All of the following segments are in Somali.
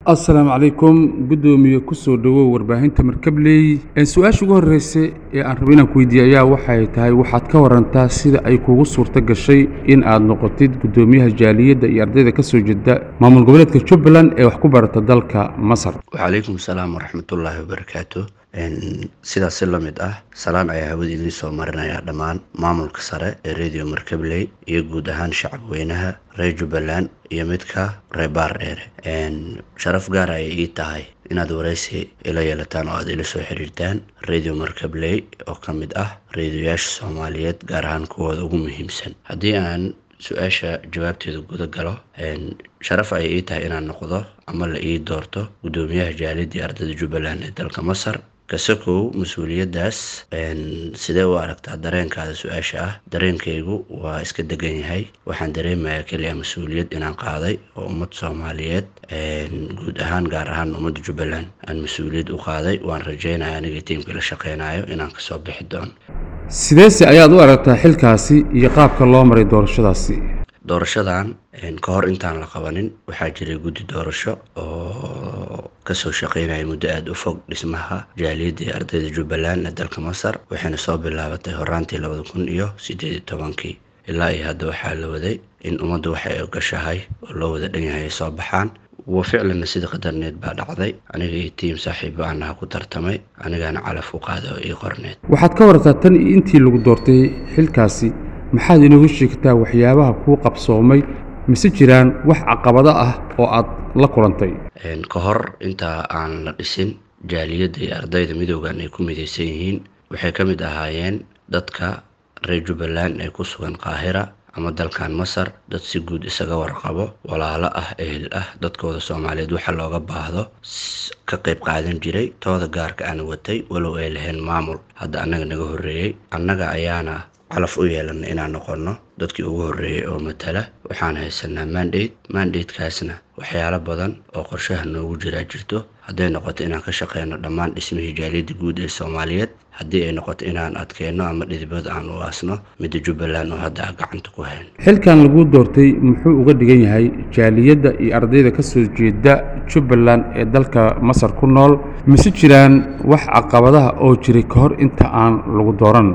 asalaamu calaykum guddoomiye kusoo dhowow warbaahinta markabley su-aasha ugu horreysay ee aan rabo inaan ku weydiiye ayaa waxay tahay waxaad ka warantaa sida ay kugu suurto gashay in aad noqotid guddoomiyaha jaaliyadda iyo ardayda ka soo jeeda maamul goboleedka jubbaland ee wax ku barata dalka masar wacalaykum asalaam waraxmatullaahi wabarakaatu sidaas si la mid ah salaan ayaa hawada idiin soo marinaya dhammaan maamulka sare ee radio markabley iyo guud ahaan shacab weynaha reer jubbaland iyo midka reer baardheere sharaf gaar ayay ii tahay inaad waraysi ila yeelataan oo aad ila soo xiriirtaan radio markabley oo ka mid ah reediyoyaasha soomaaliyeed gaar ahaan kuwooda ugu muhiimsan haddii aan su-aasha jawaabteeda guda galo sharaf ayay ii tahay inaan noqdo ama la ii doorto guddoomiyaha jaaliyadii ardayda jubbaland ee dalka masar kasakow mas-uuliyaddaas sidee u aragtaa dareenkaada su-aasha ah dareenkaygu waa iska degan yahay waxaan dareemayaa keliya mas-uuliyad inaan qaaday oo ummad soomaaliyeed guud ahaan gaar ahaan ummadda jubbaland aan mas-uuliyad u qaaday waan rajeynaya aniga tiimka la shaqeynayo inaan kasoo bixi doono sideese ayaad u aragtaa xilkaasi iyo qaabka loo maray doorashadaasi doorashadan ka hor intaan la qabanin waxaa jiray guddi doorasho oo kasoo shaqeynaya muddo aada u fog dhismaha jaaliyadda ee ardayda jubbaland ee dalka masar waxayna soo bilaabatay horaantii labada kun iyo sideed iyo tobankii ilaa iyo hadda waxaa la waday in ummaddu waxay ogashahay oo loo wada dhan yahay ay soo baxaan wa ficlanna sida qadarneed baa dhacday aniga iyo tiim saaxiibo aanaha ku tartamay anigaana calaf u qaaday oo ii qorneed waxaad ka warartaa tan iyo intii lagu doortay xilkaasi maxaad inoogu sheegtaa waxyaabaha kuu qabsoomay mise jiraan wax caqabado ah oo aad la kulantay ka hor intaa aan la dhisin jaaliyadda iyo ardayda midoogan ay ku midaysan yihiin waxay ka mid ahaayeen dadka reer jubbaland ee ku sugan qaahira ama dalkan masar dad si guud isaga warqabo walaalo ah ehel ah dadkooda soomaaliyeed waxa looga baahdo ka qayb qaadan jiray tooda gaarka aan watay walow ay lahayn maamul hadda annaga naga horreeyey annaga ayaana calaf u yeelana inaan noqono dadkii ugu horreeyey oo matala waxaan haysanaa mandate mandatekaasna waxyaalo badan oo qorshaha noogu jiraa jirto hadday noqoto inaan ka shaqeyno dhammaan dhismihii jaaliyadda guud ee soomaaliyeed haddii ay noqoto inaan adkeyno ama dhidibada aan u aasno midda jubbaland oo hadda a gacanta ku hayn xilkan laguu doortay muxuu uga dhigan yahay jaaliyadda iyo ardayda ka soo jeeda jubbaland ee dalka masar ku nool mise jiraan wax caqabadaha oo jiray ka hor inta aan lagu dooran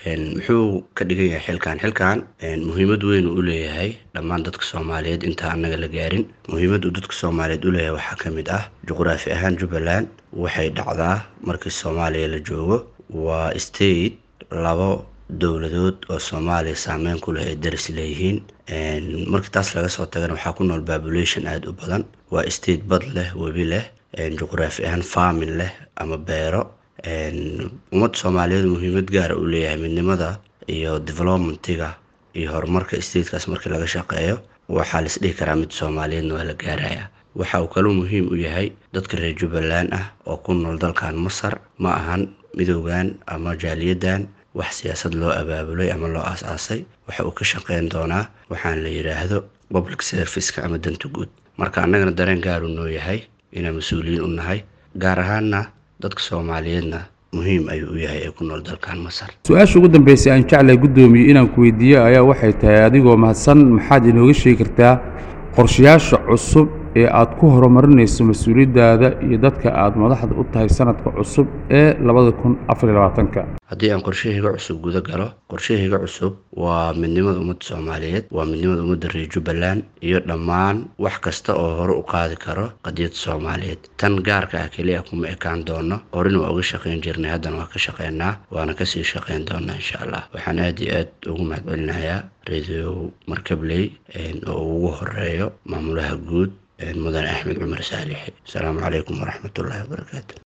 muxuu ka dhigan yahay xilkan xilkan muhiimad weyn uu leeyahay dhammaan dadka soomaaliyeed inta annaga la gaarin muhiimad uu dadka soomaaliyeed u leeyahay waxaa ka mid ah juqraafi ahaan jubbaland waxay dhacdaa markii soomaaliya la joogo waa state labo dowladood oo soomaaliya saameyn ku leh ay daris leeyihiin markii taas laga soo tagana waxaa ku nool population aada u badan waa state bad leh webi leh juqraafi ahaan farmin leh ama beero ummadda soomaaliyeed muhiimad gaara uu leeyahay midnimada iyo developmentiga iyo horumarka statekaas markii laga shaqeeyo waxaa la isdhihi karaa mid soomaaliyeedna waa la gaaraya waxa uu kaloo muhiim u yahay dadka reer jubbaland ah oo ku nool dalkan masar ma ahan midoogan ama jaaliyaddan wax siyaasad loo abaabulay ama loo aas-aasay waxa uu ka shaqeyn doonaa waxaan la yidhaahdo public serviceka ama danta guud marka annagana dareen gaaru noo yahay inaan mas-uuliyiin u nahay gaar ahaanna dadka soomaaliyeedna muhiim ayuu u yahay ee ku nool dalkan masar su-aasha ugu dambeysay aan jeclay guddoomiye inaan ku weydiiyo ayaa waxay tahay adigoo mahadsan maxaad inooga sheegi kartaa qorshayaasha cusub ee aad ku horumarinayso mas-uuliyaddaada iyo dadka aad madaxda u tahay sanadka cusub ee labada kun afar iyo labaatanka haddii aan qorshahayga cusub guda galo qorshahayga cusub waa midnimada ummadda soomaaliyeed waa midnimada ummadda reer jubbaland iyo dhammaan wax kasta oo hore u qaadi karo qadiyadda soomaaliyeed tan gaarka ah keliya kuma ekaan doono horina waa uga shaqeyn jirnay haddana waa ka shaqeynaa waana kasii shaqeyn doonaa insha allah waxaan aada iyo aad ugu mahadcelinayaa radio markabley oo ugu horeeyo maamulaha guud mudane axmed cumar saalixi asalaamu calaykum waraxmatullaahi wabarakaatu